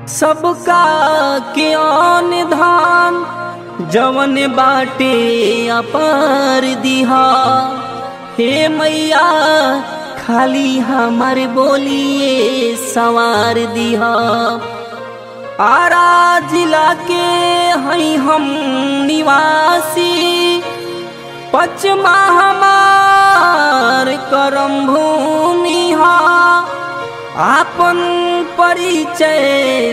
सबका के आन धान जवन बाटे अपार दिहा हे मैया खाली हमार बोलिए सवार दिहा आरा जिला के हई हम निवासी पचमा हमार करम भूमि हा आपन परिचय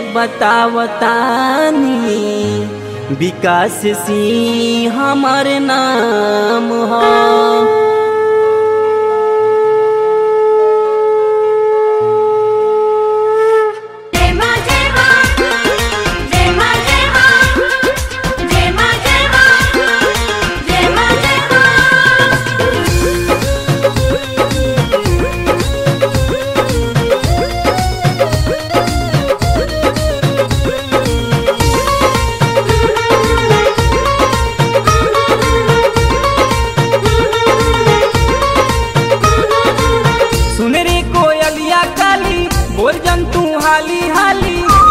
बतावतानी विकास सिंह हमर नाम है जय मां जय मां जय मां जय मां जय मां जय मां जय मां जय मां सुन रे कोयलिया काली बोल जन तू हाली हाली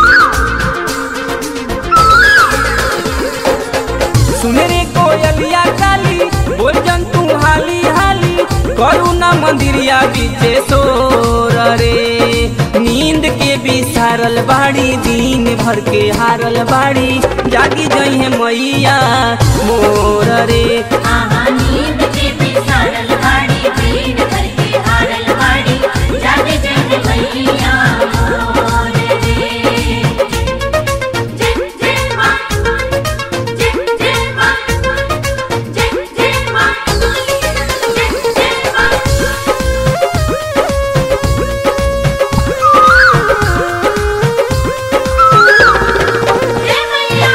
सुन रे कोयलिया काली बोल जन तू हाली हाली करुणा मंदिरिया बीचे सोर रे नींद के बिसारल बाड़ी दिन भर के हारल बाड़ी जागी जई है मैया मोर रे आहा नींद के बिसारल बाड़ी दीन भर के हारल बाड़ी जागे जग मैया मोर रे जय जय मां जय जय मां जय जय मां जय जय मां जय मैया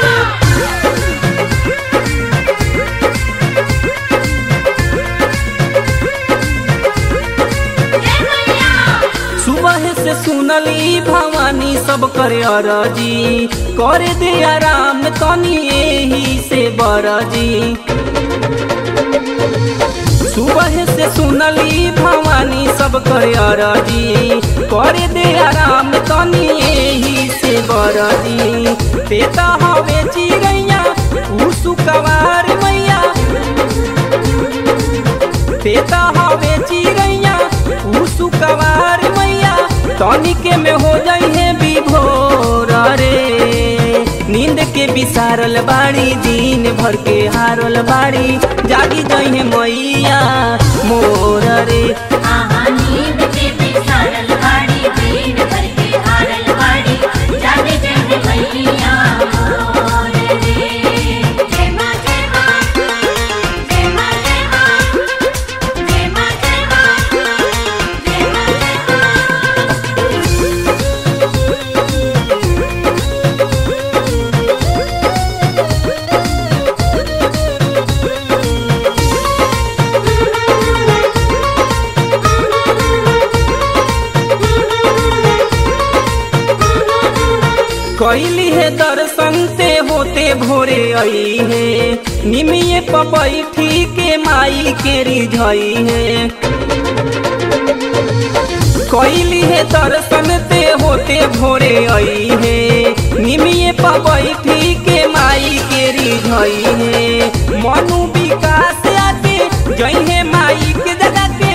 जय मैया सुबह से सुनली भवानी सब करे अरजी करे दे आराम तनी एही से बरजी सुबह से सुनली भवानी सब करे अरजी करे दे आराम तनी एही से बरजी पेता हवे चिड़ैया ऊ सुकवार मैया पेता हवे चिड़ैया ऊ सुकवार मैया तनिके में हो जाई है विभोर रे नींद के बिसारल बाड़ी दिन भर के हारल बाड़ी जागी जाई है मैया मोर रे आहा नींद के बिसारल बाड़ी दीन भर के हारल बाड़ी जागे जग मैया मोर रे जय मां जय मां जय मां जय मां जय मां जय मां जय मां जय मां कैली है दर्शन से होते भोरे आई है निमिये पपैठी के माई के रिझई है कैली है दर्शन से होते भोरे आई है निमिये पपैठी के माई के रिझई है मनु विकास आके जई है माई के जगह के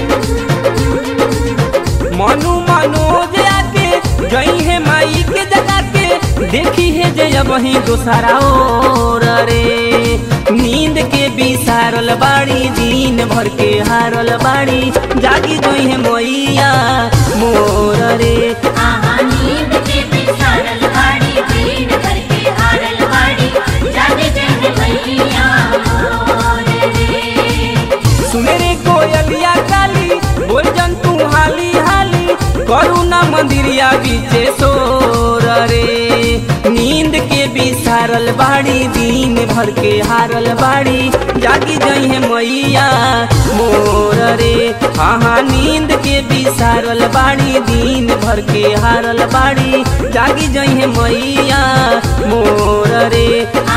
मनु मनोज आके गई है माई के जगह के देखी है जय वही दोसरा और रे नींद के बिसारल बाड़ी दिन भर के हारल बाड़ी जागी गई है मैया मोर रे आहा नींद के बिसारल बाड़ी दीन भर के हारल बाड़ी जागे जग मैया मोर रे सुने रे कोयलिया काली बोल जन तू हाली हाली करुणा मंदिरिया बीचे सोर रे नींद के बिसारल बाड़ी दिन भर के हारल बाड़ी जागी जई है मैया मोर रे हाँ हाँ नींद के बिसारल बाड़ी दिन भर के हारल बाड़ी जागी जई है मैया मोर रे